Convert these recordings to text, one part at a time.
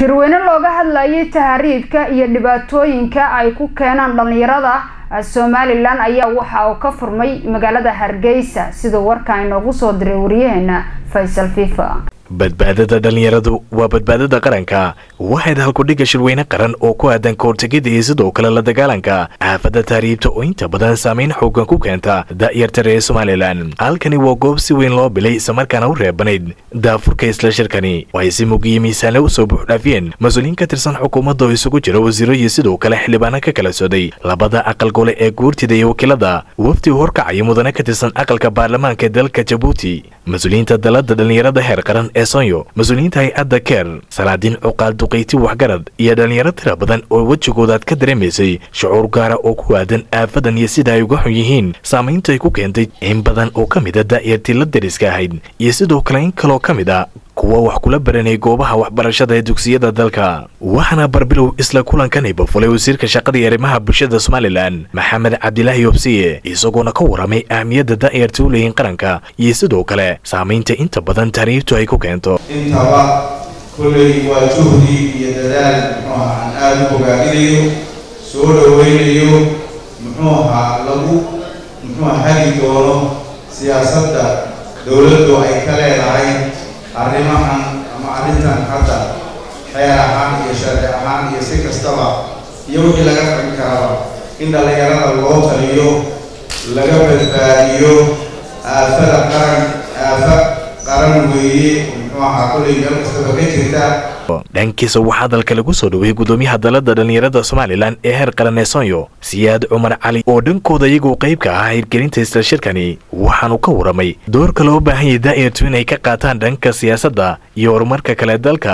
shirweyne looga hadlayay tahriibka iyo dhibaatooyinka ay ku keenaan dhalinyarada somalilan ayaa waxa uu ka furmay magaalada hargeysa sida warka inoogu soo diray wariyaheena faysal fifa badbaadada dhalinyaradu waa badbaadada qaranka waxayd halkudhiga shirweyne qaran oo ku aadan kahortegida iyo sidoo kale la dagaalanka aafada tahriibta oo inta badan saameyn xoogan ku keenta da'yarta reer somalilan halkani waa goob si weyn loo bilay islamarkaana u reebanayd daafurka isla shirkani waxay si mugiyo miisaanle usoo buuxdhaafiyeen mas-uuliyiin ka tirsan xukuumadda oo isugu jira wasiiro iyo sidoo kale xildhibaano ka kala sooday labada aqal gole ee guurtida iyo wakiilada wafdi horkacaya mudane ka tirsan aqalka baarlamaanka dalka jabuuti mas-uuliyiinta dalada dhalinyarada heer qaran ee sonyo mas-uuliyiinta hay-adda keer salaadiin cuqaal duqayti waxgarad iyo dhalinyaro tira badan oo wejigoodaad ka dareemaysay shucuur gaara oo ku aadan aafadan iyo sida ay uga xun yihiin saamaynta ay ku keentay in badan oo ka mid a da'yartii la dariska ahayd iyo sidoo kale in kaloo ka mid a kuwa wax kula baranay goobaha waxbarashada ee dugsiyada dalka waxaana barbilow isla kulankan ibafulay wasiirka shaqada iyo arrimaha bulshada somalilan maxamed cabdilaahi yobsiye isagoona ka waramay ahmiyadda da'yarta u leeyihin qaranka iyo sidoo kale saamaynta inta badan tahriibtu ay ku keento intaba kolley waa juhdi iyo dadaal muxuu ahaa aan aada u bogaadinayo soo dhoweynayo muxuu ahaa lagu muxuu hagi doono siyaasadda dowladdu ay ka leedahay arrimahan ama arrintan hadda xeer ahaan iyo sharci ahaan iyo si kastaba iyo wixii laga qaban karaba in dhallinyarada loo taliyo laga badbaadiyo aafada qaran aafa qaran weeye muxuu ahaa kolley meel kastaba ka jirta dhankiisa waxaa hadalka lagu soo dhaweeyey gudoomiyaha dalada dhalinyarada somalilan ee heer qaran ee sonyo siyaad cumar cali oo dhankooda iyagoo qayb ka ahaa hirgelinta isla shirkani waxaanu ka waramay doorka loo baahan yahay daa'irtu inay ka qaataan dhanka siyaasadda iyo horumarka kale dalka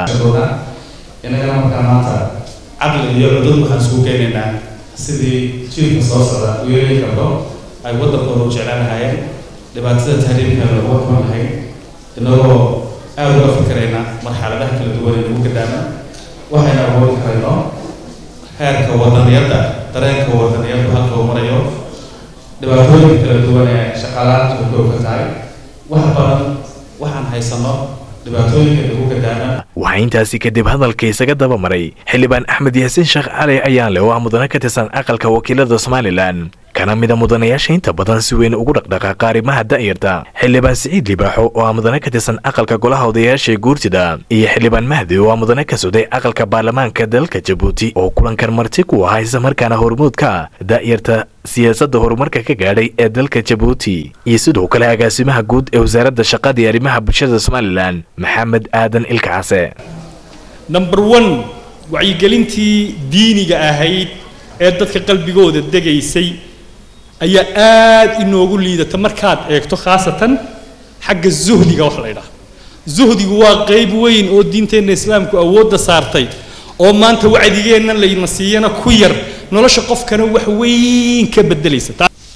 inagana markaa maanta caqli iyo cudud waxaan isugu keenaynaa sidii jiilka soo socda u yeeli karto ay waddankooda u jeclaan lahaayeen dhibaatada tahriibka lagu xuman lahayn inagoo aada uga fikirayna marxaladaha kala duwan ee lagu gadaama waxayna awoodi karayno heerka wadaniyadda dareenka wadaniyaddu halka uu marayo dhibaatooyinka kala duwan ee shaqaalaanta u kooga tahay wax badan waxaan haysano dhibaatooyinka lagu gadaama waxaa intaasi kadib hadalka isaga daba maray xildhibaan axmed yaasiin sheekh cali ayaan leh oo ah mudane ka tirsan aqalka wakiilada somalilan kana mida mudanayaasha inta badan si weyn ugu dhaqdhaqaaqa arrimaha da'yarta xildhibaan siciid libaaxo oo ah mudane ka tirsan aqalka golaha odayaasha guurtida iyo xildhibaan mahdi oo ah mudane ka socday aqalka baarlamaanka dalka jabuuti oo kulankan marti ku ahaa islamarkaana hormuudka da'yarta siyaasadda horumarka ka gaadhay ee dalka jabuuti iyo sidoo kale agaasimaha guud ee wasaaradda shaqada iyo arrimaha bulshada somalilan maxamed aadan ilkacase number one wacyigelintii diiniga ahayd ee dadka qalbigooda degaysay ayaa aada inoogu liidata markaad eegto khaasatan xagga zuhdiga wax la ydhaha zuhdigu waa qayb weyn oo diinteenna islaamku awoodda saartay oo maanta wacdigeennan layna siiyana ku yar nolosha qofkana wax weyn ka bedelaysa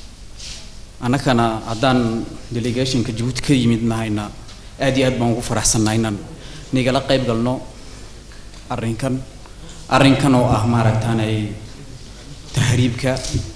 annagana haddaan delegationka jabuuti ka yimid nahayna aad iyo aad baan ugu faraxsannahay inaan nigala qayb galno arrinkan arrinkan oo ah maaragtaanay tahriibka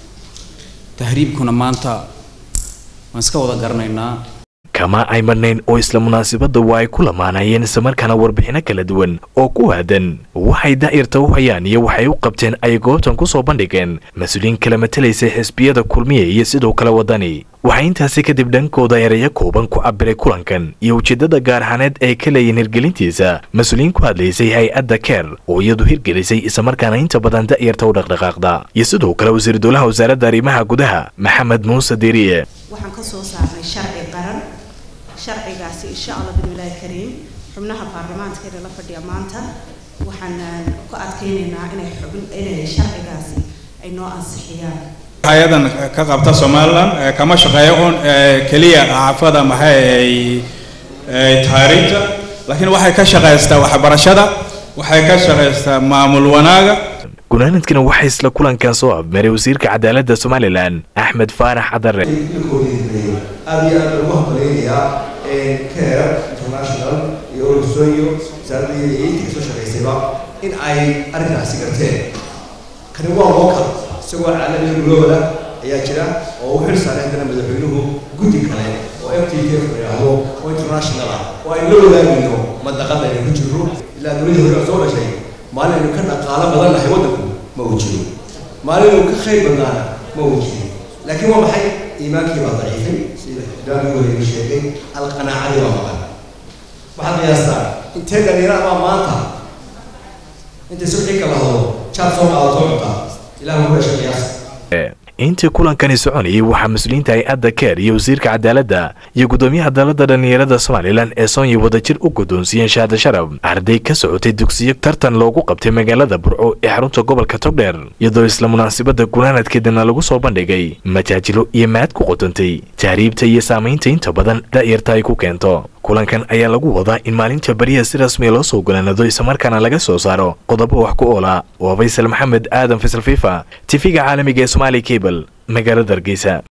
tahriibkuna maanta waan iska wada garanaynaa kama ay marnayn oo isla munaasabadda waa ay ku lamaanayeen islamarkaana warbixino kala duwan oo ku aadan waxay da'yarta u hayaan iyo waxay u qabteen ay goobtan ku soo bandhigeen mas-uuliyiin kala matelaysay xisbiyada kulmiya iyo sidoo kale waddani waxay intaasi kadib dhankooda erayo kooban ku cabiray kulankan iyo ujeeddada gaar ahaaneed ay ka leeyihin hirgelintiisa mas-uuliyiin ku hadlaysay hay-adda keer oo iyadu hirgelisay islamarkaana inta badan da'yarta u dhaqdhaqaaqda iyo sidoo kale wasiir dowlaha wasaaradda arrimaha gudaha maxamed muuse diiriye waxaan ka soo saarnay sharci qaran sharcigaasi insha allah bismillaahi kariim xubnaha baarlamaankeena la fadhiya maanta waxaan ku adkaynaynaa inay xubin inay sharcigaasi ay noo ansixiyaan hay-adan ka qabta somalilan kama shaqeeyo un keliya xaafada maxay taariikhda laakiin waxay ka shaqaystaa waxbarashada waxay ka shaqaystaa maamul wanaaga gunaanadkana waxaa isla kulankan soo abmaray wasiirka cadaaladda somalilan axmed faarax cadare aada iyo aad lagu hambaleynayaa care international iyo olosoyo wasaaradda iyo intii kasoo shaqaysayba in ay arrinkaasi garteen kani waa local isagoo caalamiga gulooda ayaa jira oo u xil saaray haddana madaxweynuhu guddi kale oo f t k yidhaahdo oo international ah oo aynu la wadaagayno madaqada aynu ku jirno ilaa dowladii hore oo soo dhashay maalin aynu ka dhaqaalo badan nahay waddanku ma uu jiro maalin aynu ka khayr badnaana ma uu jiro laakiin waa maxay iimaankii baa daciifay sida idaamii waliga sheegay alqanaacadii baa maqan waxaad qiyaastaa intee dhalinyaro ama maanta intay subxii kala hadlo jaad soo qaadato cunta ilaah ku dhashay qiyaasta intii kulankani soconayay waxaa mas-uuliyiinta hay-adda keer iyo wasiirka cadaaladda iyo guddoomiyaha dalada dhallinyarada somalilan ee sonya wadajir u guddoonsiiyeen shaada sharaf arday ka socotay dugsiyo tartan loogu qabtay magaalada burco ee xarunta gobolka togdheer iyadoo isla munaasabadda gunaanadkeedana lagu soo bandhigay majaajilo iyo mahad ku qotantay tahriibta iyo saamaynta inta badan da'yarta ay ku keento kulankan ayaa lagu wadaa in maalinta beriya si rasmiya loo soo golaanado islamarkaana laga soo saaro qodobo wax ku oola waa faysal maxamed aadan faysal fifa tifiga caalamiga ee somaali cable magaalada hargeysa